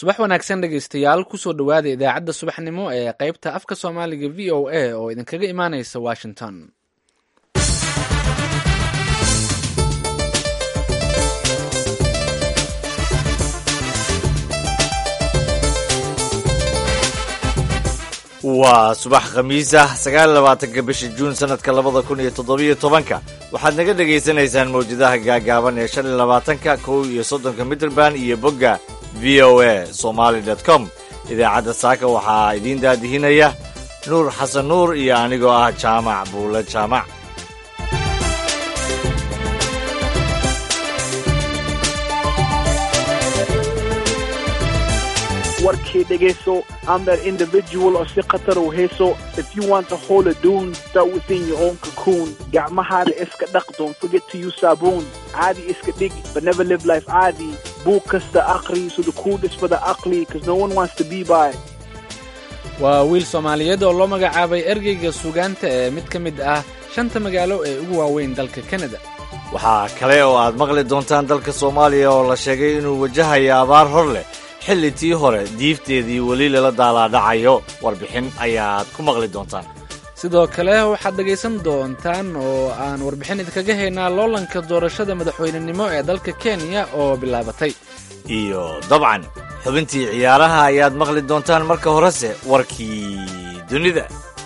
subax wanaagsan dhegaystayaal kusoo dhowaada idaacadda subaxnimo ee qaybta afka soomaaliga v o a oo idinkaga imaanaysa washington waa subax khamiis ah sagaal labaatanka bisha juun sanadka labada kun iyo toddobiyo tobanka waxaad naga dhegaysanaysaan mawjadaha gaagaaban ee shan iyo labaatanka kow iyo soddonka mitrband iyo bogga v o a somaali dot com idaacadda saaka waxaa idiin daadihinaya nuur xasan nuur iyo anigoo ah jaamac buule jaamac warkii dhegayso I'm that individual oo si khatar u hayso if you want to hold a dune start within your own cocoon gacmahaada iska dhaq don't forget to use saabuun caadi iska dhig but never live life caadi buug kasta aqri so the kuu dhisbada aqli cause no one wants to be by waa wiil soomaaliyeed oo loo magacaabay ergeyga suugaanta ee mid ka mid ah shanta magaalo ee ugu waaweyn dalka kanada waxaa kale oo aad maqli doontaan dalka soomaaliya oo la sheegay inuu wajahayo abaar hor leh xilli tii hore diifteedii weli lala daalaadhacayo warbixin ayaad ku maqli doontaan sidoo kale waxaad dhegaysan doontaan oo aan warbixin idinkaga haynaa loolanka doorashada madaxweynenimo ee dalka kenya oo bilaabatay iyo dabcan xubintii ciyaaraha ayaad maqli doontaan marka horese warkii dunida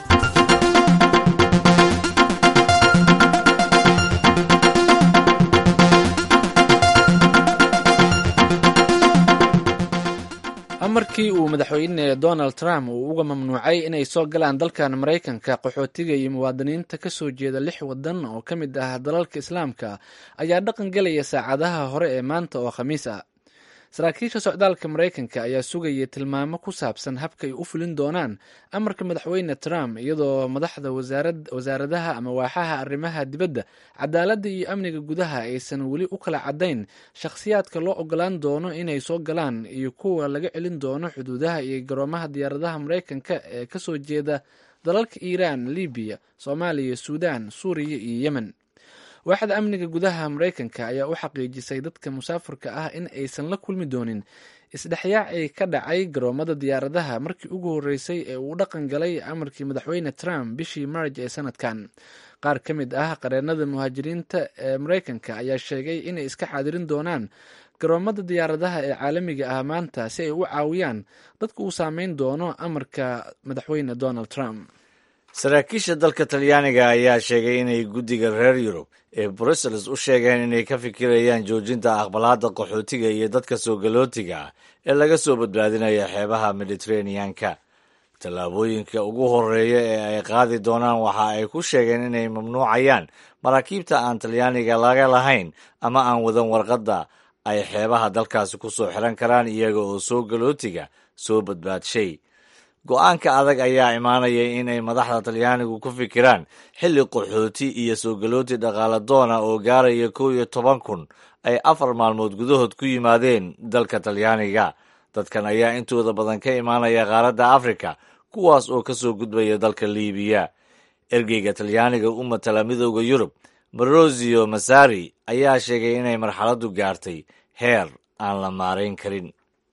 amarkii uu madaxweyne donald trump uu uga mamnuucay inay soo galaan dalkan maraykanka qaxootiga iyo muwaadiniinta ka soo jeeda lix waddan oo ka mid ah dalalka islaamka ayaa dhaqan gelaya saacadaha hore ee maanta oo khamiis ah saraakiisha socdaalka maraykanka ayaa sugaya tilmaamo ku saabsan habka ay u fulin doonaan amarka madaxweyne trump iyadoo madaxda wasaaradaha ama waaxaha arrimaha dibadda cadaaladda iyo amniga gudaha aysan weli u kala caddayn shakhsiyaadka loo ogolaan doono inay soo galaan iyo kuwa laga celin doono xuduudaha iyo garoomaha diyaaradaha maraykanka ee kasoo jeeda dalalka iiraan libiya soomaaliya suudaan suuriya iyo yemen waaxda amniga gudaha maraykanka ayaa u xaqiijisay dadka musaafirka ah in aysan la kulmi doonin isdhexyaacii ka dhacay garoomada diyaaradaha markii ugu horreysay ee uu dhaqan galay amarkii madaxweyne trump bishii marj ee sanadkan qaar ka mid ah qareennada muhaajiriinta ee maraykanka ayaa sheegay inay iska xaadirin doonaan garoomada diyaaradaha ee caalamiga ah maanta si ay u caawiyaan dadka uu saameyn doono amarka madaxweyne donald trump saraakiisha dalka talyaaniga ayaa sheegay inay guddiga reer yurub ee brussels u sheegeen inay ka fikirayaan joojinta aqbalaadda qaxootiga iyo dadka soo galootiga ah ee laga soo badbaadinaya xeebaha mediteraneanka tallaabooyinka ugu horreeya ee ay qaadi doonaan waxa ay ku sheegeen inay mamnuucayaan maraakiibta aan talyaaniga laga lahayn ama aan wadan warqadda ay xeebaha dalkaasi ku soo xiran karaan iyaga oo soo galootiga soo badbaadshay go-aanka adag ayaa imaanaya inay madaxda talyaanigu ku fikiraan xilli qaxooti iyo soo galooti dhaqaala doona oo gaaraya kow iyo toban kun ay afar maalmood gudahood ku yimaadeen dalka talyaaniga dadkan ayaa intooda badan ka imaanaya qaaradda afrika kuwaas oo ka soo gudbaya dalka liibiya ergeyga talyaaniga u matala midooda yurub marosio masari ayaa sheegay inay marxaladdu gaartay heer aan la maarayn karin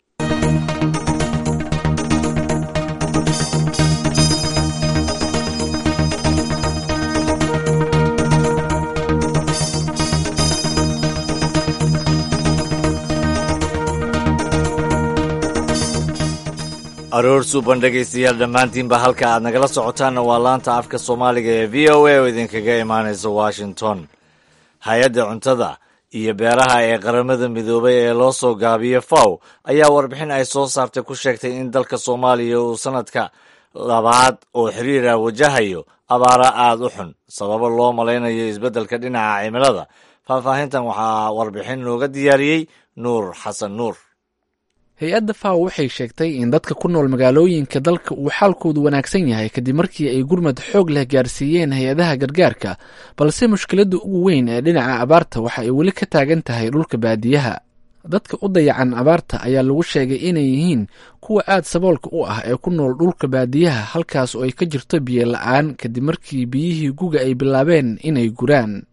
aroor suuban dhegaystayaal dhammaantiinba halka aad nagala socotaanna waa laanta afka soomaaliga ee v o a oo idinkaga imaanaysa washington hay-adda cuntada iyo beeraha ee qaramada midoobay ee loo soo gaabiyo faw ayaa warbixin ay soo saartay ku sheegtay in dalka soomaaliya uu sanadka labaad oo xiriira wajahayo abaara aada u xun sababo loo malaynayo isbeddelka dhinaca cimilada faahfaahintan waxaa warbixin nooga diyaariyey nuur xasan nuur hay-adda faw waxay sheegtay in dadka ku nool magaalooyinka dalka uu xaalkoodu wanaagsan yahay kadib markii ay gurmad xoog leh gaarsiiyeen hay-adaha gargaarka balse mushkiladda ugu weyn ee dhinaca abaarta waxa ay weli ka taagan tahay dhulka baadiyaha dadka u dayacan abaarta ayaa lagu sheegay inay yihiin kuwa aad saboolka u ah ee ku nool dhulka baadiyaha halkaas oo ay ka jirto biyo la-aan kadib markii biyihii guga ay bilaabeen inay guraan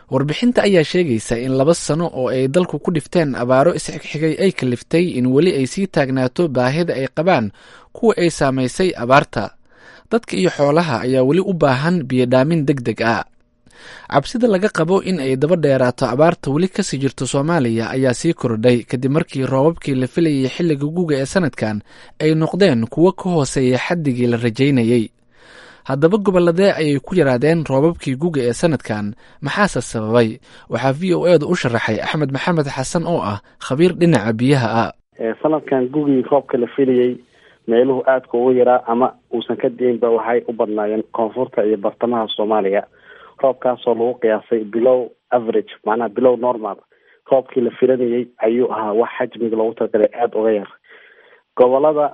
warbixinta ayaa sheegaysa in laba sano oo ay dalku ku dhifteen abaaro isxigxigay ay kaliftay in weli ay sii taagnaato baahida ay qabaan kuwa ay saamaysay abaarta dadka iyo xoolaha ayaa weli u baahan biyodhaamin deg deg ah cabsida laga qabo in ay daba dheeraato abaarta weli kasii jirto soomaaliya ayaa sii kordhay kadib markii roobabkii la filayay xilliga guga ee sanadkan ay noqdeen kuwo ka hooseeya xaddigii la rajaynayey haddaba gobolladee ayay ku yaraadeen roobabkii guga ee sanadkan maxaase sababay waxaa v o edu u sharaxay axmed maxamed xasan oo ah khabiir dhinaca biyaha ah sanadkan gugii roobka la filayey meeluhu aadka ugu yaraa ama uusan ka diinba waxay u badnaayeen koonfurta iyo bartamaha soomaaliya roobkaasoo lagu qiyaasay bilow average macnaha bilow normal roobkii la filanayey ayuu ahaa wax xajmiga loogu talagalay aada uga yar gobolada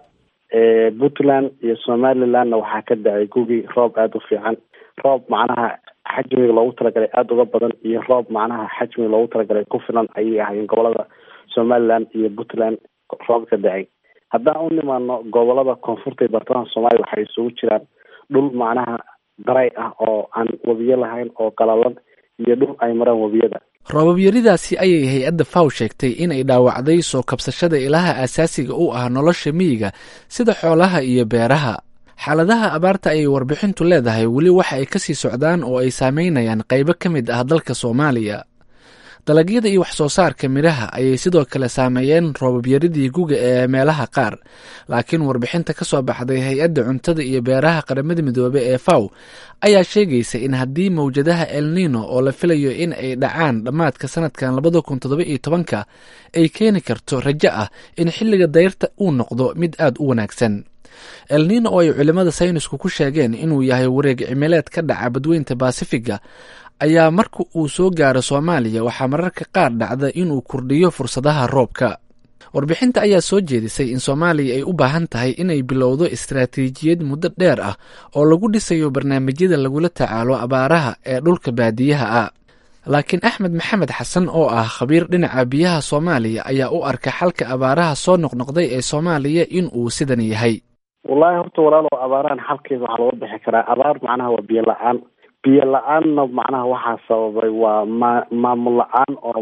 puntland iyo somalilandna waxaa ka dhacay gugii roob aada u fiican roob macnaha xajmiga loogu talagalay aada uga badan iyo roob macnaha xajmiga loogu talagalay ku filan ayay ahaayeen gobolada somaliland iyo puntland roob ka dhacay haddaan u nimaano gobolada koonfurta iyo bartamaha soomaaliya waxay isugu jiraan dhul macnaha daray ah oo aan webiyo lahayn oo qalalan iyo dhul ay maraan webiyada roobabyaridaasi ayay hay-adda faw sheegtay inay dhaawacday soo kabsashada ilaha aasaasiga u ah nolosha miyiga sida xoolaha iyo beeraha xaaladaha abaarta ayay warbixintu leedahay weli waxa ay kasii socdaan oo ay saameynayaan qaybo ka mid ah dalka soomaaliya dalagyada iyo wax soo saarka midhaha ayay sidoo kale saameeyeen roobabyaridii guga ee meelaha qaar laakiin warbixinta ka soo baxday hay-adda cuntada iyo beeraha qaramada midoobe ee faw ayaa sheegaysa in haddii mawjadaha el nino oo la filayo in ay dhacaan dhammaadka sanadkan labada kun toddoba iyo tobanka ay keeni karto rajo ah in xilliga dayrta uu noqdo mid aada u wanaagsan el nino oo ay culimmada saynisku ku sheegeen inuu yahay wareeg cimileed ka dhaca badweynta baasifiga ayaa marka uu soo gaaro soomaaliya waxaa mararka qaar dhacda inuu kordhiyo fursadaha roobka warbixinta ayaa soo jeedisay in soomaaliya ay u baahan tahay inay bilowdo istaraatiijiyad muddo dheer ah oo lagu dhisayo barnaamijyada lagula tacaalo abaaraha ee dhulka baadiyaha ah laakiin axmed maxamed xasan oo ah khabiir dhinaca biyaha soomaaliya ayaa u arka xalka abaaraha soo noqnoqday ee soomaaliya in uu sidan yahay wallaahi horta walaalo abaarahan xalkeeda waxaa looga bixi karaa abaar macnaha waa biyo la-aan biyo la-aanna macnaha waxaa sababay waa ma maamul la-aan oo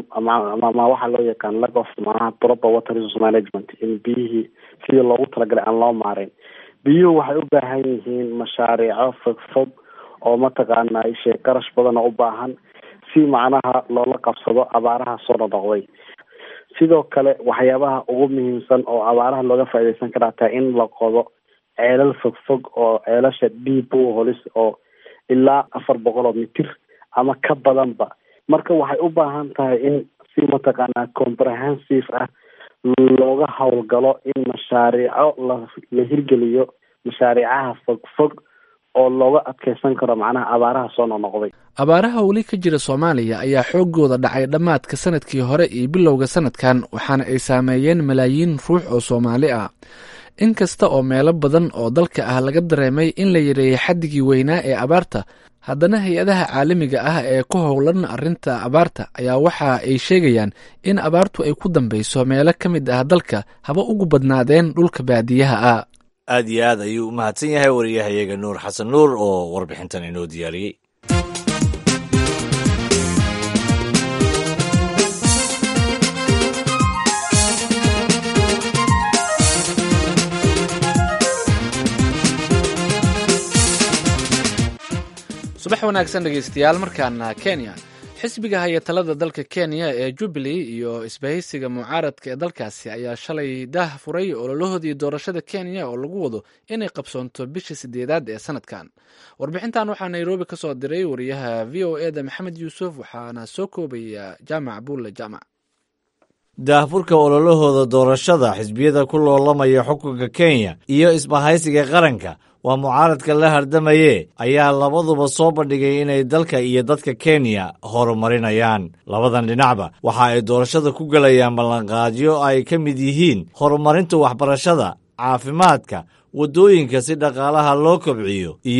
ama waxaa loo yaqaan lack of macnaha proper water resource management in biyihii sidii loogu talagalay aan loo maareyn biyuhu waxay u baahan yihiin mashaariico fogfog oo mataqaana ishe qarash badan oo u baahan si macnaha loola qabsado abaaraha soo nonoqday sidoo kale waxyaabaha ugu muhiimsan oo abaaraha looga faaideysan karaa taa in la qodo ceelal fogfog oo ceelasha deep holis oo ilaa afar boqol oo mitir ama ka badanba marka waxay u baahan tahay in si mataqaanaa comprehensive ah looga howlgalo in mashaariico la la hirgeliyo mashaariicaha fogfog oo looga adkeysan karo macnaha abaaraha soo noqnoqday abaaraha weli ka jira soomaaliya ayaa xoogooda dhacay dhammaadka sanadkii hore iyo bilowga sanadkan waxaana ay saameeyeen malaayiin ruux oo soomaali ah in kasta oo meelo badan oo dalka ah laga dareemay in la yareeyay xaddigii weynaa ee abaarta haddana hay-adaha caalamiga ah ee ku howlan arrinta abaarta ayaa waxa ay sheegayaan in abaartu ay ku dambeyso meelo ka mid ah dalka haba ugu badnaadeen dhulka baadiyaha ah aad iyo aad ayuu u mahadsan yahay wariyahayaga nuur xasan nuur oo warbixintan inoo diyaariyey subax wanaagsan dhegeystayaal markaana kenya xisbiga haya talada dalka kenya ee jubilee iyo isbahaysiga mucaaradka ee dalkaasi ayaa shalay daah furay ololahoodii doorashada kenya oo lagu wado inay qabsoonto bisha sideedaad ee sanadkan warbixintan waxaa nairobi ka soo diray wariyaha v o e da maxamed yuusuf waxaana soo koobaya jaamac buulle jaamac daahfurka ololahooda doorashada xisbiyada ku loolamaya xukunka kenya iyo isbahaysiga qaranka waa mucaaradka la hardamaye ayaa labaduba soo bandhigay inay dalka iyo dadka kenya horumarinayaan labadan dhinacba waxa ay doorashada ku gelayaan ballanqaadyo ay ka mid yihiin horumarinta waxbarashada caafimaadka waddooyinka si dhaqaalaha loo kobciyo iyo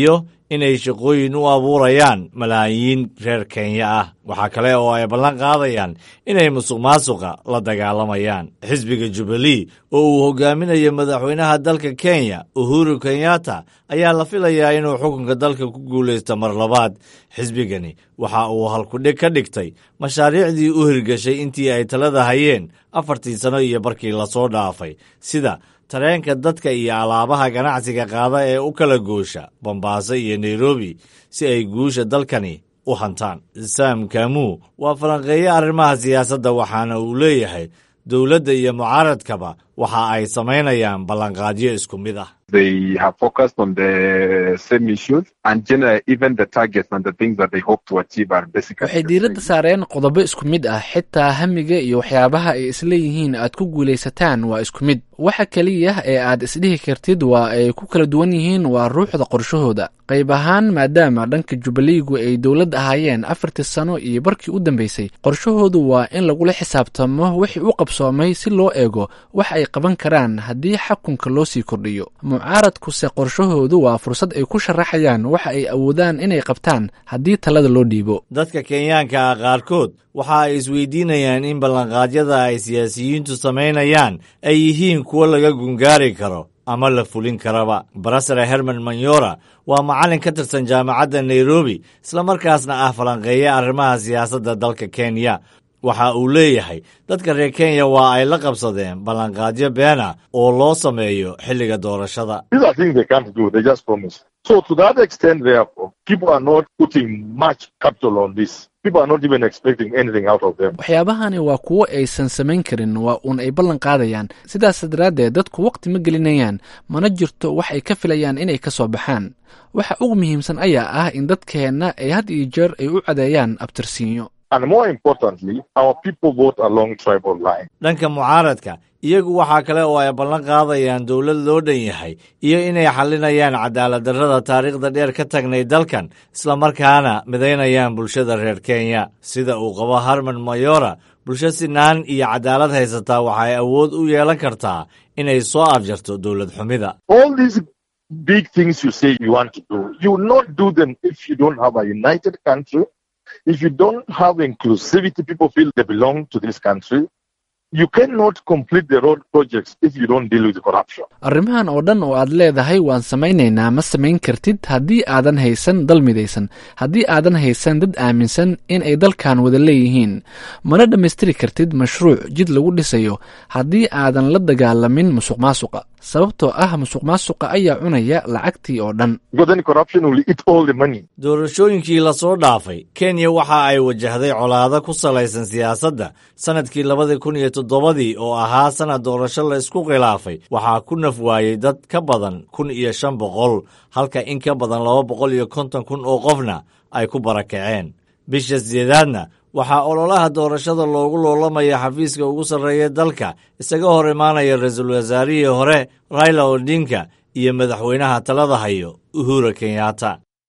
inay shaqooyin u abuurayaan malaayiin reer kenya ah waxaa kale oo ay ballan qaadayaan inay musuq maasuqa la dagaalamayaan xisbiga jubilee oo uu hogaaminayo madaxweynaha dalka kenya uhuru kenyatta ayaa la filayaa inuu xukunka dalka ku guulaysto mar labaad xisbigani waxa uu halkudhig ka dhigtay mashaariicdii u hirgashay intii ay talada hayeen afartii sano iyo barkii lasoo dhaafay sida tareenka dadka iyo alaabaha ganacsiga qaada ee u kala goosha bombaaso iyo nairobi si ay guusha dalkani u hantaan sam kamu waa falanqeeye arrimaha siyaasadda waxaana uu leeyahay dowladda iyo mucaaradkaba waxa ay samaynayaan ballanqaadyo isku mid ah they have focused on the same issues and generally even the targets and the things that they hope to achieve are basically waxay diiradda saareen qodobo isku mid ah xitaa hamiga iyo waxyaabaha ay isleeyihiin aad ku guulaysataan waa isku mid waxa keliya ee aad isdhihi kartid waa ay ku kala duwan yihiin waa ruuxda qorshahooda qayb ahaan maadaama dhanka jubbaliigu ay dowlad ahaayeen afartii sano iyo barkii u dambeysay qorshahoodu waa in lagula xisaabtamo wixii u qabsoomay si loo eego wax ay qaban karaan haddii xakunka loo sii kordhiyo mucaaradkuse qorshahoodu waa fursad ay ku sharaxayaan waxa ay awoodaan inay qabtaan haddii talada loo dhiibo dadka kenyaanka ah qaarkood waxa ay isweydiinayaan in ballanqaadyada ay siyaasiyiintu samaynayaan ay yihiin kuwo laga gungaari karo ama la fulin karaba barasare herman manyora waa macallin ka tirsan jaamacadda nairobi islamarkaasna ah falanqeeye arrimaha siyaasadda dalka kenya waxa uu leeyahay dadka reer kenya waa ay la qabsadeen ballanqaadyo beena oo loo sameeyo xilliga doorashada These are things they can't do. They just promise. So to that extent, therefore, people are not putting much capital on this. People are not even expecting anything out of them. waxyaabahani waa kuwo aysan samayn karin waa uun ay ballan qaadayaan sidaas daraaddeed dadku waqti ma gelinayaan mana jirto wax ay ka filayaan inay ka soo baxaan waxa ugu muhiimsan ayaa ah in dadkeenna ay had iyo jeer ay u cadeeyaan abtirsiinyo And more importantly, our people vote along tribal lines. dhanka mucaaradka iyagu waxaa kale oo ay ballan qaadayaan dowlad loo dhan yahay iyo inay xallinayaan cadaaladdarrada taariikhda dheer ka tagnay dalkan islamarkaana midaynayaan bulshada reer kenya sida uu qabo harman mayora bulsho sinaan iyo cadaalad haysataa waxay awood u yeelan kartaa inay soo afjarto dowlad xumida All these big things you say you want to do, you will not do them if you don't have a united country, if you don't have inclusivity, people feel they belong to this country. You cannot complete the road projects if you don't deal with corruption. arrimahan oo dhan oo aad leedahay waan samaynaynaa ma samayn kartid haddii aadan haysan dal midaysan haddii aadan haysan dad aaminsan in ay dalkan wada leeyihiin mana dhammaystiri kartid mashruuc jid lagu dhisayo haddii aadan la dagaalamin musuq maasuqa sababtoo ah musuq maasuqa ayaa cunaya lacagtii oo dhan Because then corruption will eat all the money. doorashooyinkii lasoo dhaafay kenya waxa ay wajahday colaado ku salaysan siyaasadda sannadkii labadii kun iyo toddobadii oo ahaa sannad doorasho la isku khilaafay waxaa ku naf waayey dad ka badan kun iyo shan boqol halka in ka badan laba boqol iyo konton kun oo qofna ay ku barakaceen bisha sideedaadna waxaa ololaha doorashada loogu loolamaya xafiiska ugu sarreeya dalka isaga hor imaanaya ra-iisul wasaarihii hore raila odinka iyo madaxweynaha talada hayo uhura kenyatta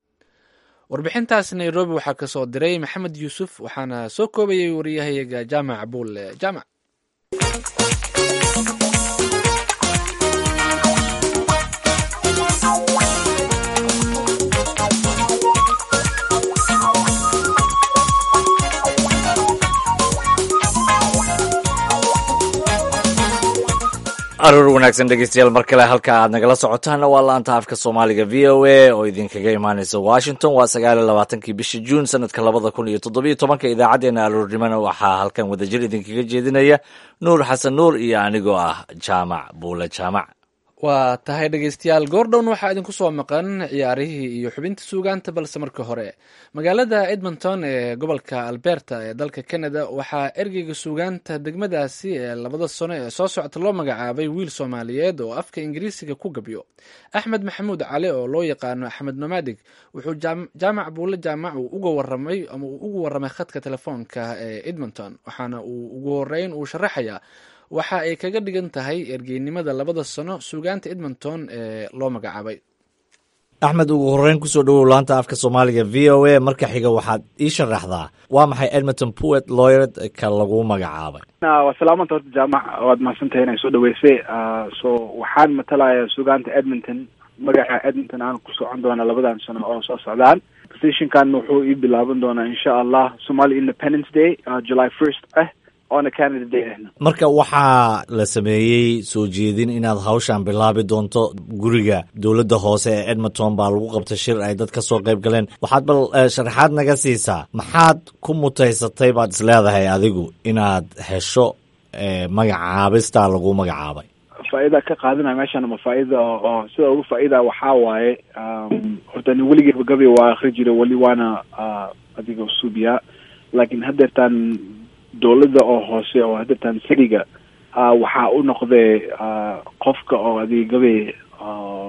warbixintaas nairobi waxaa ka soo diray maxamed yuusuf waxaana soo koobayay wariyahayaga jaamac buulle jaamac aroor wanaagsan dhegeystayaal mar kale halka aad nagala socotaanna waa laanta afka soomaaliga v o a oo idinkaga imaaneysa washington waa sagaal iyo labaatankii bishii juun sanadka labada kun iyo toddobiyo tobanka idaacaddeenna aroornimona waxaa halkan wadajir idinkaga jeedinaya nuur xasan nuur iyo anigoo ah jaamac buule jaamac waa tahay dhegeystayaal goordhown waxaa idinku soo maqan ciyaarihii iyo xubinta suugaanta balse marka hore magaalada edmonton ee gobolka alberta ee dalka canada waxaa ergeyga suugaanta degmadaasi ee labada sano ee soo socota loo magacaabay wiil soomaaliyeed oo afka ingiriisiga ku gabyo axmed maxamuud cali oo loo yaqaano axmed nomadig wuxuu jaamac buulle jaamac uu uga waramay ama uu ugu waramay khadka telefoonka ee edmonton waxaana uu ugu horeyn uu sharaxayaa waxa ay kaga dhigan tahay ergeynimada labada sano suugaanta edmonton ee loo magacaabay axmed ugu horeyn kusoo dhowow laanta afka soomaaliga v o a marka xiga waxaad ii sharaxdaa waa maxay edmonton poet lawyered ka lagu magacaabay waa salaamanta horta jaamac waad mahadsantahay inay soo dhaweysay so waxaan matalayaa suugaanta edmonton magaca edmonton aan ku socon doonaa labadan sano oo soo socdaan positionkan wuxuu ii bilaaban doonaa insha allah somali independence day uh, july first ah oona canada day ahna marka waxaa la sameeyey soo jeedin inaad hawshan bilaabi doonto guriga dowladda hoose ee edmonton baa lagu qabtay shir ay dad ka soo qayb galeen waxaad bal eh, sharaxaad naga siisaa maxaad ku mutaysatay baad is leedahay adigu inaad hesho eh, magacaabistaa lagu magacaabay faa'iida ka qaadanaya meeshan ma faa'iida oo oo sida ugu faa'iida waxaa waaye um, horta nin weligeyba gabi waa akri jiray weli waana uh, adiga suubiyaa laakiin haddeertaan dowladda oo hoose oo haddeertaan siriga uh, waxaa u noqday uh, qofka oo adiga gabe uh,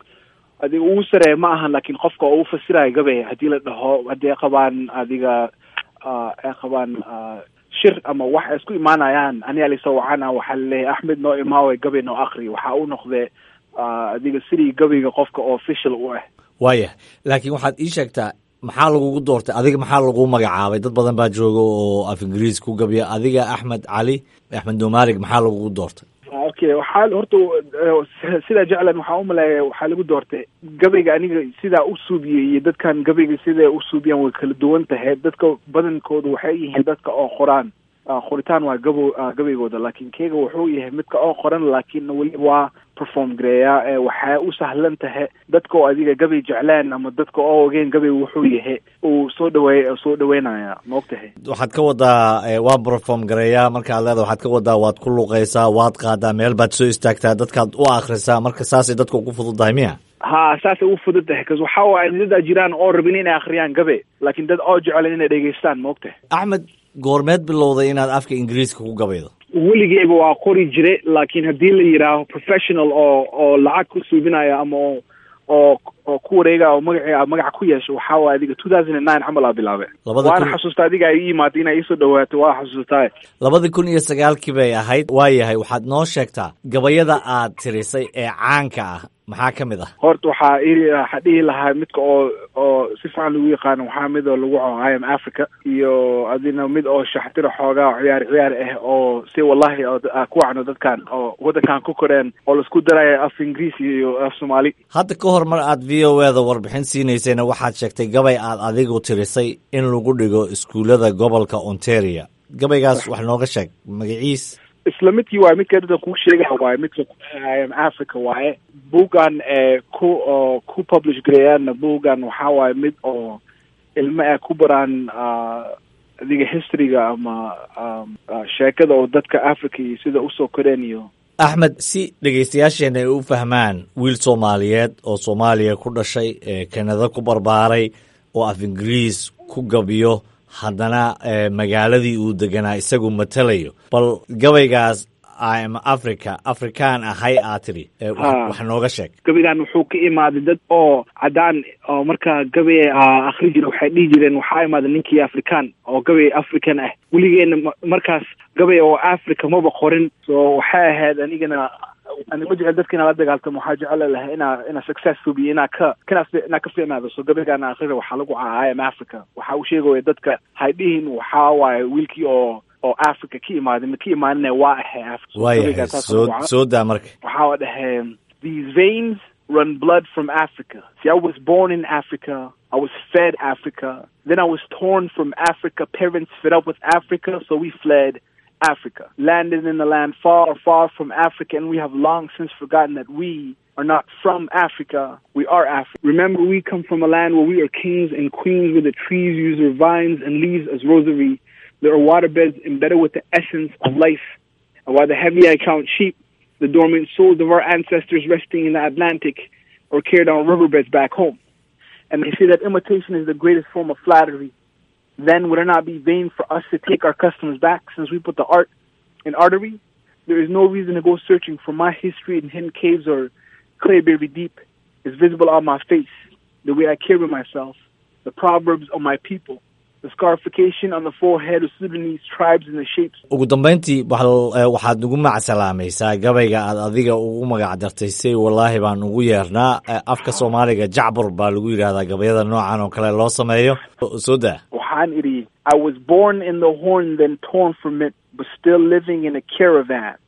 adiga ugu sareeya ma ahan laakiin qofka oo u fasiraya gabe haddii la dhaho haddii ay qabaan adiga uh, ay qabaan uh, shir ama wax ay isku imaanayaan aniga lasoo wacana waxaa laleeyahay axmed noo imaawe gabe noo akri waxaa u noqday uh, adiga sidii gabayga qofka oo official u ah waayah laakiin waxaad ii sheegtaa maxaa lagugu doortay adiga maxaa lagu magacaabay dad badan baa jooga oo af ingiriis ku gabiya adiga axmed cali axmed nomaarig maxaa lagugu doortay okay waxaa horta eh, sidaa jeclan waxaa umaleeya waxaa lagu doortay gabayga aniga sidaa u suubiyey iyo dadkan gabayga siday u suubiyaan way kala duwan tahay dadka badankoodu waxay yihiin dadka oo qoraan Ah, qoritaan waa gabo ah, gabaygooda laakiin keega wuxuu yahay midka oo qoran laakiin weli waa perform gareeyaa ee waxay u sahlan tahay dadka oo adiga gabay jeclaan ama dadka oo ogeen gabay wuxuu yahay uu soo dhaweey soo dhaweynaya ma og tahay waxaad ka wadaa eh, waa perform gareeyaa markaad leeda waxaad ka wadaa waad ku luqaysaa waad qaadaa meel baad soo istaagtaa dadkaad u akhrisaa marka saasay dadka ugu fududahay miya ha saasay u fudud tahay kas waxaa waaye dadaa jiraan oo rabin inay akhriyaan gabe laakiin dad oo jeclan inay dhegeystaan ma og tahay axmed goormeed bilowday inaad afka ingiriiska ku gabaydo weligeyba waa qori jire laakiin haddii la yidhaaho professional oo oo lacag ku suubinaya ama oo oo oo ku wareega oo magaci magaca ku yeesho waxaa waaye adiga two thousand and nine camal aa bilaabe Labada waana kun- xasuusta adiga ay ii imaatay inay iisoo dhawaato waa xasuustaa labadii kun iyo sagaalkii bay ahayd waayahay waxaad noo sheegtaa gabayada aad tirisay ee caanka ah maxaa ka mid ah horta waxaa ii waxaa dhihi lahaa midka oo oo si fiican lagu yaqaano waxaa mid oo lagu co i am africa iyo adina mid oo shaxtira xoogaa oo ciyaar ciyaar ah oo si wallahi oo ah, ku wacno dadkan oo waddankan ku koreen oo laisku daraya af ingiriisi iyo af soomaali hadda ka hor mar aad v o eda warbixin siinaysayna waxaad sheegtay gabay aad adigu tirisay in lagu dhigo iskuullada gobolka ontario gabaygaas wax nooga sheeg magaciis isla midkii waaye midka dadka kuu sheegaya waaye midka I am africa waaye buuggan ee ku oo ku publish gareeyaanna buuggan waxaa waaye mid oo ilmo ay ku baraan ah, adiga historyga ama um, ah, sheekada oo dadka africa iyo sida usoo koreen iyo axmed si dhegaystayaasheenna ay u fahmaan wiil soomaaliyeed oo soomaaliya ku dhashay ee kanada ku barbaaray oo af ingiriis ku gabiyo haddana eh, magaaladii uu deganaa isagu matalayo bal gabaygaas im africa afrikaan ahay aad tidhi eh, wax Ha. wax nooga sheeg gabaygan wuxuu ka imaaday dad oo cadaan oo markaa gabay ah, akhri jira waxay dhihi jireen waxaa imaaday ninkii african oo gabay african ah weligeena ma- markaas gabay oo africa maba qorin so waxay ahayd anigana ani ma jecel dadka inaa la dagaaltamo waxaa jecel lahay inaa inaa success subiyo inaa ka kana inaa ka fiicnaado so gabaygaana akhrida waxaa lagu caa i am africa waxa uu sheegaya dadka hay dhihin waxaa waaye wiilkii oo oo africa ka imaaday ma ka imaanina waa ahay africa So waayahay gabaygaa saas soo lagu caa- soo daa marka waxaa waa dhahay these veins run blood from Africa. See, I was born in Africa. I was fed Africa. Then I was torn from Africa. Parents fed up with Africa, so we fled Africa. Landed in a land far, far from Africa, and we have long since forgotten that we are not from Africa. We are Africa. Remember, we come from a land where we are kings and queens, where the trees use their vines and leaves as rosary. There are waterbeds embedded with the essence of life. And while the heavy I count sheep, the dormant souls of our ancestors resting in the Atlantic or carried on riverbeds back home. And they say that imitation is the greatest form of flattery. Then would it not be vain for us to take our customs back since we put the art in artery? There is no reason to go searching for my history in hidden caves or clayberry deep. It's visible on my face, the way I carry myself, the proverbs of my people, the scarification on the forehead of Sudanese tribes and the shapes ugu dambayntii waxal- eh, waxaad nagu macsalaamaysaa gabayga aad adiga ugu magac dartay say wallaahi baan ugu yeernaa Eh, afka soomaaliga jacbur baa lagu yidhaahdaa gabayada noocan oo kale loo sameeyo soo daa waxaan idhi I was born in the horn then torn from it but still living in a caravan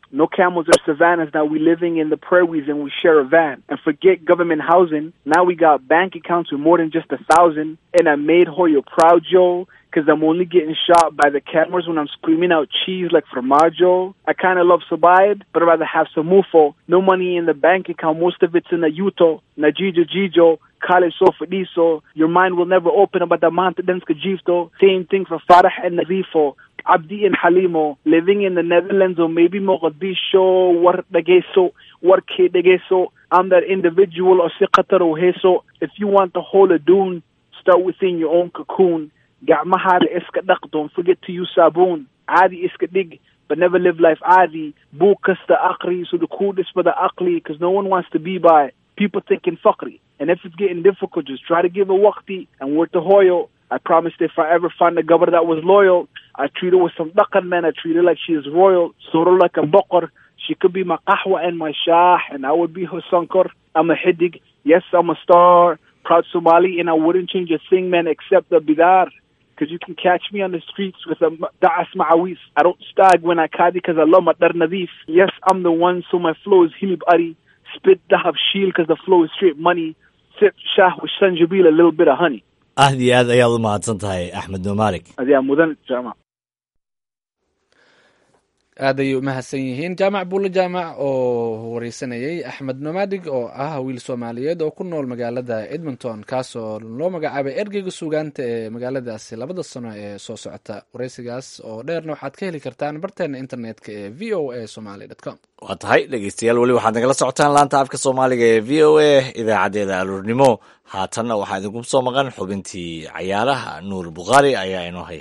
No camels or savannas. Now we living in the prairies and we share a van. And forget government housing. Now we got bank accounts with more than just a thousand. And I made Hoyo proud, Joe. Cause I'm only getting shot by the cameras when I'm screaming out cheese like formaggio. I kinda love Sabayad, but I'd rather have some mufo. No money in the bank account, most of it's in the Yuto. Najijo Jijo, Kale Sofadiso. Your mind will never open about the Manta Denska Jifto. Same thing for Farah and Nazifo. Abdi and Halimo, living in the Netherlands or maybe Mogadishu, War Dageso, War Ke Dageso. I'm that individual or Siqatar or Heso. If you want to hold a dune, start within your own cocoon. gacmahaada iska dhaq don't forget to use saabuun caadi iska dhig but never live life caadi buug kasta aqri so the kuu dhisbada aqli because no one wants to be by people thinking fakri and if it's getting difficult just try to give a waqti and work to hoyo I promised if I ever find a governor that was loyal, I treat her with some dhaqan, man. I treat her like she is royal, sort of like a baqar. She could be my qahwa and my shah, and I would be her sankar. I'm a hidig. Yes, I'm a star. Proud Somali, and I wouldn't change a thing, man, except the bidar because you can catch me on the streets with a da'as ma'awis. I don't stag when I kadi because I love my dar nadif. Yes, I'm the one, so my flow is hilib ari. Spit dahab shield because the flow is straight money. Sip shah with sanjabil, a little bit of honey. aad iyo aad ayaad u mahadsan tahay axmed numaalik Adia mudan jama. aad ayay u mahadsan yihiin jaamac buulle jaamac oo wareysanayay axmed nomadig oo ah wiil soomaaliyeed oo ku nool magaalada edmonton kaasoo loo magacaabay ergeyga suugaanta ee magaaladaasi labada sano ee soo socota wareysigaas oo dheerna waxaad ka heli kartaan barteena internetka ee v o a somaly com waa tahay dhegeystayaal weli waxaad nagala socotaan laanta afka soomaaliga ee v o a idaacaddeeda aluurnimo haatanna waxaa idinku soo maqan xubintii cayaaraha nuur bukhaari ayaa inoo haya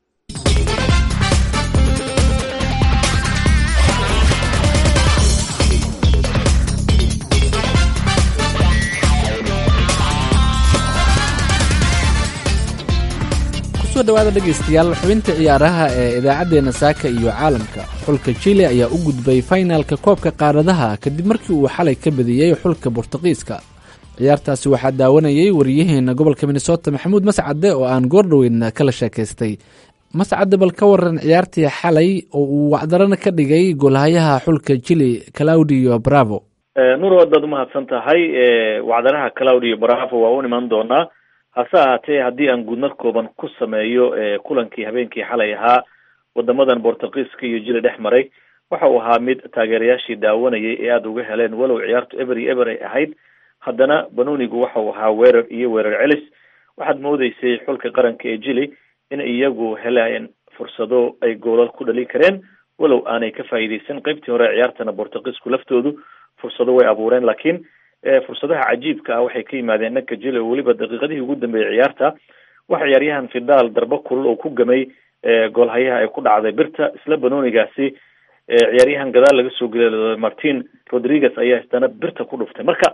kusoo dhawaada dhegaystayaal xubinta ciyaaraha ee idaacaddeenna saaka iyo caalamka xulka chile ayaa u gudbay fainalka koobka qaaradaha kadib markii uu xalay ka badiyey xulka bortuqiiska ciyaartaasi waxaa daawanayay wariyaheena gobolka minnesota maxamuud mascade oo aan goordhoweyn kala sheekaystay mascade bal ka waran ciyaartii xalay oo uu wacdarana ka dhigay golhayaha xulka chile claudio bravo nuur wadaad umahadsan tahay wacdaraha claudio bravo waa u iman doonaa hase ahaatee haddii aan guudmar kooban ku sameeyo kulankii habeenkii xalay ahaa wadamadan bortugiiska iyo jili dhex maray waxa uu ahaa mid taageerayaashii daawanayay ee aada uga heleen walow ciyaartu eber iyo eber ay ahayd haddana banonigu waxa uu ahaa weerar iyo weerar celis waxaad moodeysay xulka qaranka ee jili in iyagu helayeen fursado ay goolal ku dhalin kareen walow aanay ka faa'iideysan qeybtii hore ciyaartana bortugiisku laftoodu fursado way abuureen laakiin fursadaha cajiibka ah waxay ka yimaadeen dhanka jile oo weliba daqiiqadihii ugu dambeeyey ciyaarta waxa ciyaaryahan fidaal darbo kulul oo ku gamay goolhayaha ay ku dhacday birta isla banonigaasi ciyaaryahan gadaal laga soo gelay martin rodriguez ayaa isdana birta ku dhuftay marka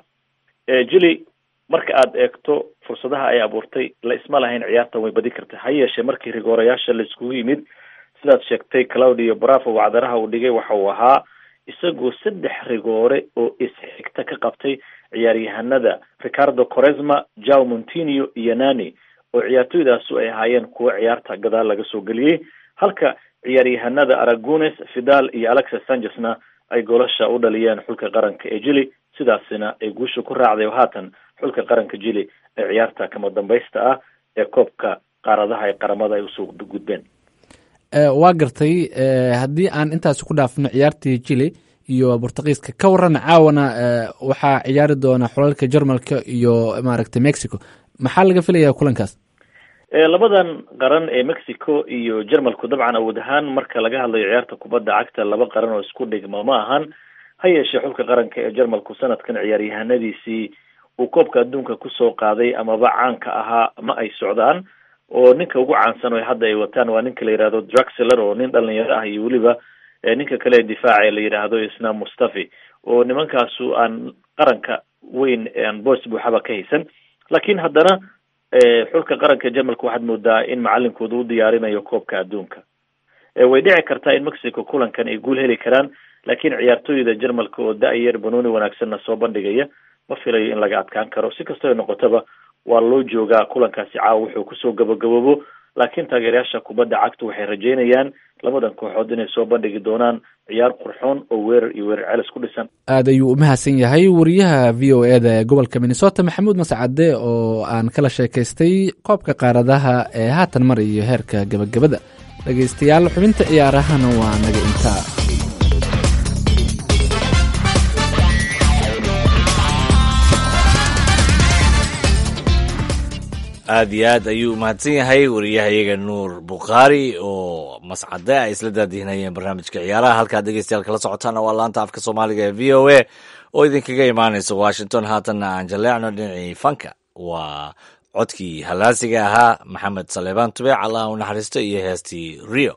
jili marka aad eegto fursadaha ay abuurtay la isma lahayn ciyaartan way badi kartay ha yeeshee markii rigoorayaasha la iskugu yimid sidaad sheegtay claudio bravo wacdaraha uu dhigay waxa uu ahaa isagoo saddex rigoore oo isxigta ka qabtay ciyaaryahanada ricardo coresma jao montinio iyo nani oo ciyaartoydaasu ay ahaayeen kuwo ciyaarta gadaal laga soo geliyey halka ciyaaryahanada aragones fidal iyo alexis sanchesna ay golasha u dhaliyeen xulka qaranka ee jili sidaasina ay guusha ku raacday oo haatan xulka qaranka jili ee ciyaarta kama dambaysta ah ee koobka qaaradaha ee qaramada ay usoo gudbeen waa gartay haddii aan intaasi ku dhaafno ciyaartii chile iyo bortugiiska ka waran caawana waxaa ciyaari doona xulalka jarmalka iyo maaragtay mexico maxaa laga filayaa kulankaas labadan qaran ee mexico iyo jarmalku dabcan awood ahaan marka laga hadlayo ciyaarta kubadda cagta laba qaran oo isku dhigma ma ahan ha yeeshee xulka qaranka ee jarmalku sanadkan ciyaaryahanadiisii uu koobka adduunka kusoo qaaday amaba caanka ahaa ma ay socdaan oo ninka ugu caansan oo hadda ay wataan waa ninka la yihahdo druxler oo nin dhalinyaro ah iyo weliba ninka kale ee difaaca la yidhaahdo isna mustafi oo nimankaasu aan qaranka weyn aan boos buuxaba ka haysan laakiin haddana xulka qaranka jarmalka waxaad moodaa in macalinkooda u diyaarinayo koobka adduunka way dhici kartaa in mexico kulankan ay guul heli karaan laakiin ciyaartooyda jarmalka oo da-yar banooni wanaagsanna soo bandhigaya ma filayo in laga adkaan karo si kastoo ay noqotaba waa loo joogaa kulankaasi caawa wuxuu kusoo gabagaboobo laakiin taageerayaasha kubadda cagta waxay rajeynayaan labadan kooxood inay soo bandhigi doonaan ciyaar qurxoon oo weerar iyo weerar celis ku dhisan aad ayuu u mahadsan yahay wariyaha v o eda ee gobolka minnesota maxamuud mascade oo aan kala sheekaystay koobka qaaradaha ee haatan marayo heerka gebagabada dhegaystayaal xubinta ciyaarahana waa naga intaa aad iyo aad ayuu umahadsan yahay wariyahayaga nuur bukhaari oo mascade ay isla daadihinayeen barnaamijka ciyaaraha halkaad dhegeystayaal kala socotaana waa laanta afka soomaaliga ee v o a oo idinkaga imaanaysa washington haatanna aan jaleecno dhinacii fanka waa codkii hallaasiga ahaa maxamed saleebaan tubeec allah u naxariisto iyo heestii rio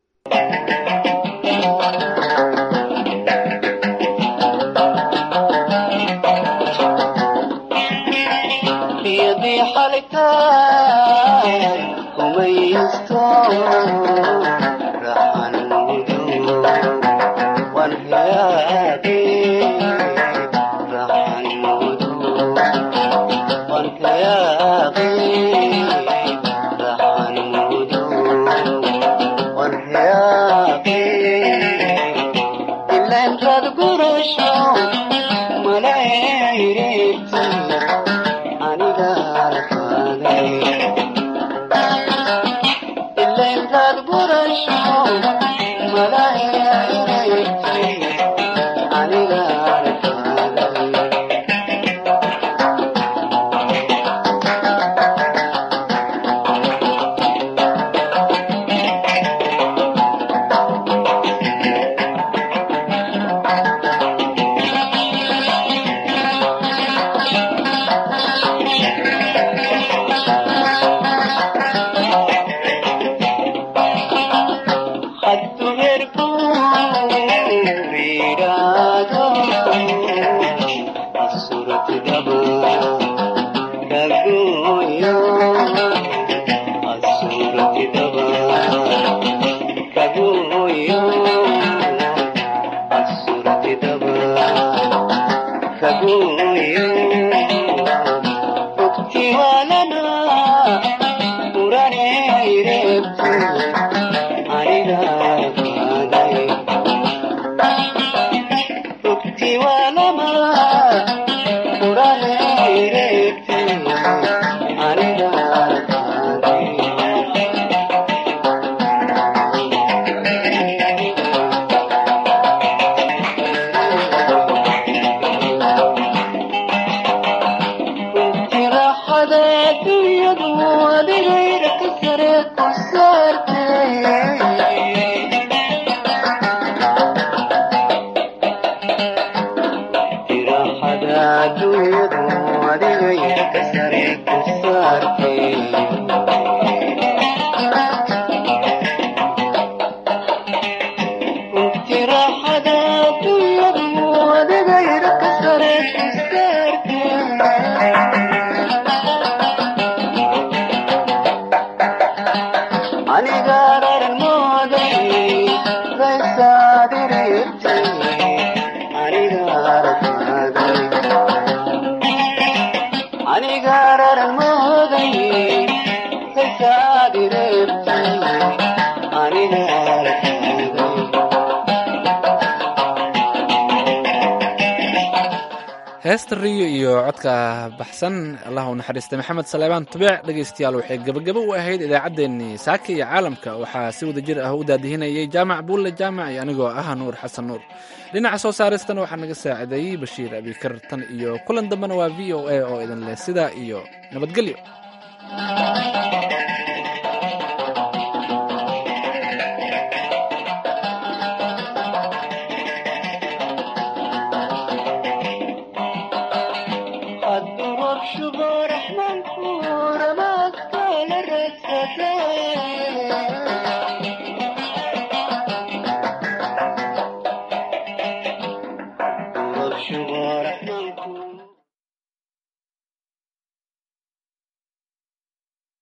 heesta riyo iyo codka baxsan allah u naxariistay maxamed saleebaan tubeec dhegaystayaal waxay gebagabo u ahayd idaacaddeenii saaka iyo caalamka waxaa si wada jir ah u daadihinayay jaamac buulle jaamac iyo anigoo ah nuur xasan nuur dhinaca soo saaristana waxaa naga saacideeyey bashiir abikar tan iyo kulan dambena waa v o a oo idin leh sidaa iyo nabadgelyo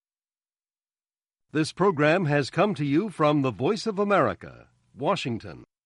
This program has come to you from the Voice of America, Washington.